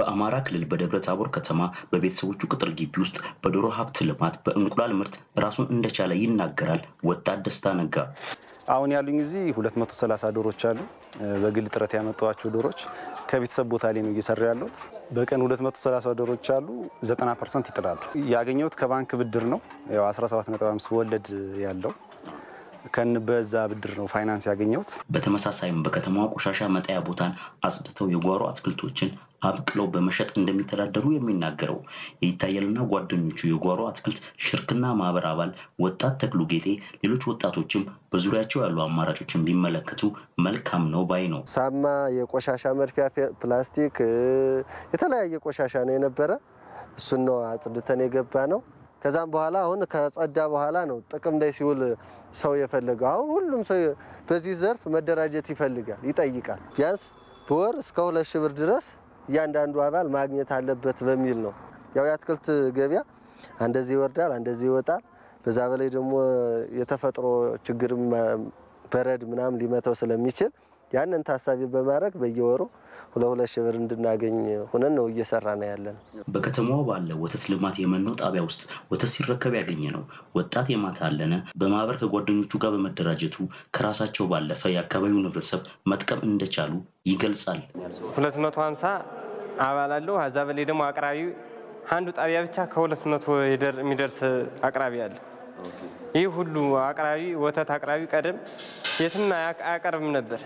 በአማራ ክልል በደብረ ታቦር ከተማ በቤተሰቦቹ ቅጥር ግቢ ውስጥ በዶሮ ሀብት ልማት በእንቁላል ምርት ራሱን እንደቻለ ይናገራል ወጣት ደስታ ነጋ። አሁን ያሉኝ እዚህ 230 ዶሮች አሉ። በግል ጥረት ያመጣኋቸው ዶሮች ከቤተሰብ ቦታ ላይ ነው እየሰራ ያለሁት። በቀን 230 ዶሮች አሉ። 90 ፐርሰንት ይጥላሉ። ያገኘሁት ከባንክ ብድር ነው። ያው 17.5 ወለድ ያለው ከን በዛ ብድር ነው ፋይናንስ ያገኘሁት። በተመሳሳይም በከተማዋ ቆሻሻ መጣያ ቦታን አጽድተው የጓሮ አትክልቶችን አብቅለው በመሸጥ እንደሚተዳደሩ የሚናገረው የይታያልና ጓደኞቹ የጓሮ አትክልት ሽርክና ማህበር አባል ወጣት ተክሉ ጌጤ ሌሎች ወጣቶችም በዙሪያቸው ያሉ አማራጮችን ቢመለከቱ መልካም ነው ባይ ነው። ሳማ፣ የቆሻሻ መድፊያ ፕላስቲክ፣ የተለያየ ቆሻሻ ነው የነበረ። እሱን ነው አጽድተን የገባ ነው። ከዛም በኋላ አሁን ከጸዳ በኋላ ነው ጥቅም ላይ ሲውል ሰው የፈለገው። አሁን ሁሉም ሰው በዚህ ዘርፍ መደራጀት ይፈልጋል፣ ይጠይቃል። ቢያንስ በወር እስከ ሁለት ሺህ ብር ድረስ እያንዳንዱ አባል ማግኘት አለበት በሚል ነው። ያው የአትክልት ገበያ አንደዚህ ይወርዳል፣ አንደዚህ ይወጣል። በዛ በላይ ደግሞ የተፈጥሮ ችግርም በረድ ምናምን ሊመተው ስለሚችል ያንን ታሳቢ በማድረግ በየወሩ ሁለት ሁለት ሺህ ብር እንድናገኝ ሆነን ነው እየሰራ ነው ያለን። በከተማዋ ባለ ወተት ልማት የመኖ ጣቢያ ውስጥ ወተት ሲረከብ ያገኘ ነው ወጣት የማታ አለነ በማህበር ከጓደኞቹ ጋር በመደራጀቱ ከራሳቸው ባለፈ የአካባቢውን ህብረተሰብ መጥቀም እንደቻሉ ይገልጻል። 250 አባል አለው። ከዛ በላይ ደግሞ አቅራቢ አንዱ ጣቢያ ብቻ ከ200 የሚደርስ አቅራቢ አለ። ይህ ሁሉ አቅራቢ ወተት አቅራቢ ቀደም የትም አያቀርብም ነበር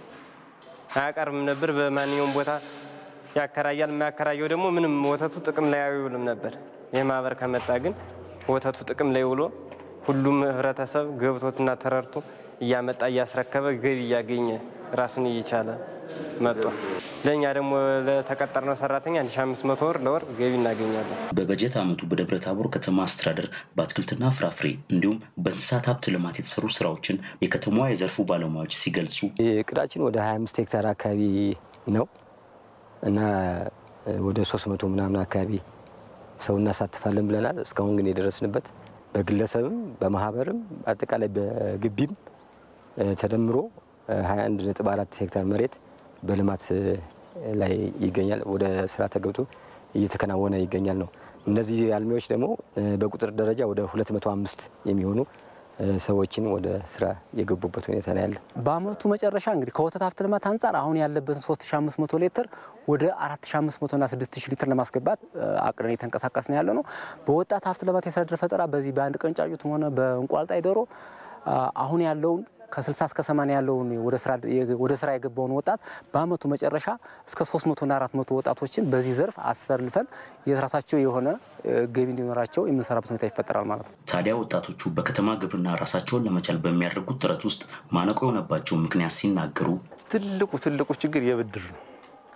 አያቀርብም ነበር። በማንኛውም ቦታ ያከራያል። የማያከራየው ደግሞ ምንም ወተቱ ጥቅም ላይ አይውልም ነበር። ይህ ማህበር ከመጣ ግን ወተቱ ጥቅም ላይ ውሎ ሁሉም ህብረተሰብ ገብቶትና ተረድቶ እያመጣ እያስረከበ ገቢ እያገኘ ራሱን እየቻለ መጥቶ ለእኛ ደግሞ ለተቀጠርነው ሰራተኛ 1500 ብር ለወር ገቢ እናገኛለን። በበጀት ዓመቱ በደብረ ታቦር ከተማ አስተዳደር በአትክልትና ፍራፍሬ እንዲሁም በእንስሳት ሀብት ልማት የተሰሩ ስራዎችን የከተማዋ የዘርፉ ባለሙያዎች ሲገልጹ እቅዳችን ወደ 25 ሄክታር አካባቢ ነው እና ወደ 300 ምናምን አካባቢ ሰው እናሳትፋለን ብለናል። እስካሁን ግን የደረስንበት በግለሰብም በማህበርም አጠቃላይ በግቢም ተደምሮ 21.4 ሄክታር መሬት በልማት ላይ ይገኛል። ወደ ስራ ተገብቶ እየተከናወነ ይገኛል ነው። እነዚህ አልሚዎች ደግሞ በቁጥር ደረጃ ወደ 205 የሚሆኑ ሰዎችን ወደ ስራ የገቡበት ሁኔታ ነው ያለ። በአመቱ መጨረሻ እንግዲህ ከወተት ሀብት ልማት አንጻር አሁን ያለበትን 3500 ሊትር ወደ 4500 እና 6000 ሊትር ለማስገባት አቅደን እየተንቀሳቀስ ነው ያለ ነው። በወጣት ሀብት ልማት የስራ ዕድል ፈጠራ በዚህ በአንድ ቀን ጫጩትም ሆነ በእንቁላል ጣይ ዶሮ አሁን ያለውን ከ60 እስከ 80 ያለውን ወደ ስራ የገባውን ወጣት በአመቱ መጨረሻ እስከ 300 እና 400 ወጣቶችን በዚህ ዘርፍ አስፈልፈን የራሳቸው የሆነ ገቢ እንዲኖራቸው የምንሰራበት ሁኔታ ይፈጠራል ማለት ነው። ታዲያ ወጣቶቹ በከተማ ግብርና ራሳቸውን ለመቻል በሚያደርጉት ጥረት ውስጥ ማነቆ የሆነባቸው ምክንያት ሲናገሩ ትልቁ ትልቁ ችግር የብድር ነው።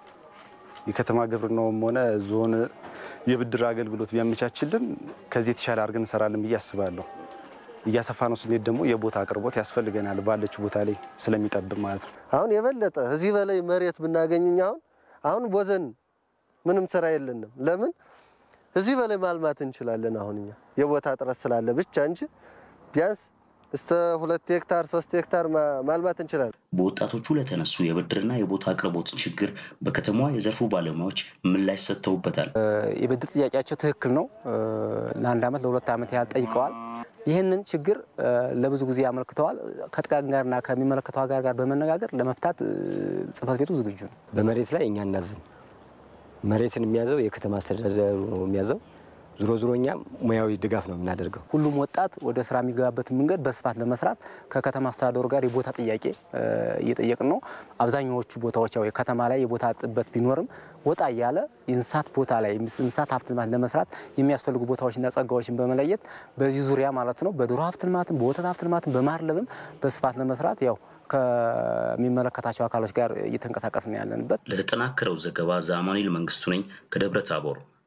የከተማ ግብርናውም ሆነ ዞን የብድር አገልግሎት ቢያመቻችልን ከዚህ የተሻለ አድርገን እንሰራለን ብዬ አስባለሁ። እያሰፋ ነው ስንሄድ ደግሞ የቦታ አቅርቦት ያስፈልገናል። ባለችው ቦታ ላይ ስለሚጠብብ ማለት ነው። አሁን የበለጠ እዚህ በላይ መሬት ብናገኝኝ አሁን አሁን ቦዘን ምንም ስራ የለንም። ለምን እዚህ በላይ ማልማት እንችላለን። አሁን እኛ የቦታ እጥረት ስላለ ብቻ እንጂ ቢያንስ እስከ ሁለት ሄክታር ሶስት ሄክታር ማልማት እንችላለን። በወጣቶቹ ለተነሱ የብድርና የቦታ አቅርቦት ችግር በከተማዋ የዘርፉ ባለሙያዎች ምላሽ ሰጥተውበታል። የብድር ጥያቄያቸው ትክክል ነው። ለአንድ ዓመት ለሁለት ዓመት ያህል ጠይቀዋል። ይህንን ችግር ለብዙ ጊዜ አመልክተዋል። ከጥቃቅን ጋርና ከሚመለከተው ጋር ጋር በመነጋገር ለመፍታት ጽሕፈት ቤቱ ዝግጁ ነው። በመሬት ላይ እኛ እናዝም። መሬትን የሚያዘው የከተማ አስተዳደሩ ነው የሚያዘው። ዞሮ ዞሮ እኛ ሙያዊ ድጋፍ ነው የምናደርገው። ሁሉም ወጣት ወደ ስራ የሚገባበትን መንገድ በስፋት ለመስራት ከከተማ አስተዳደሩ ጋር የቦታ ጥያቄ እየጠየቅን ነው። አብዛኛዎቹ ቦታዎች ያው የከተማ ላይ የቦታ ጥበት ቢኖርም ወጣ እያለ የእንስሳት ቦታ ላይ እንስሳት ሀብት ልማት ለመስራት የሚያስፈልጉ ቦታዎችና ጸጋዎችን በመለየት በዚህ ዙሪያ ማለት ነው በዶሮ ሀብት ልማትም በወተት ሀብት ልማትም በማርለብም በስፋት ለመስራት ያው ከሚመለከታቸው አካሎች ጋር እየተንቀሳቀስን ያለንበት። ለተጠናከረው ዘገባ ዛማኑኤል መንግስቱ ነኝ ከደብረ ታቦር።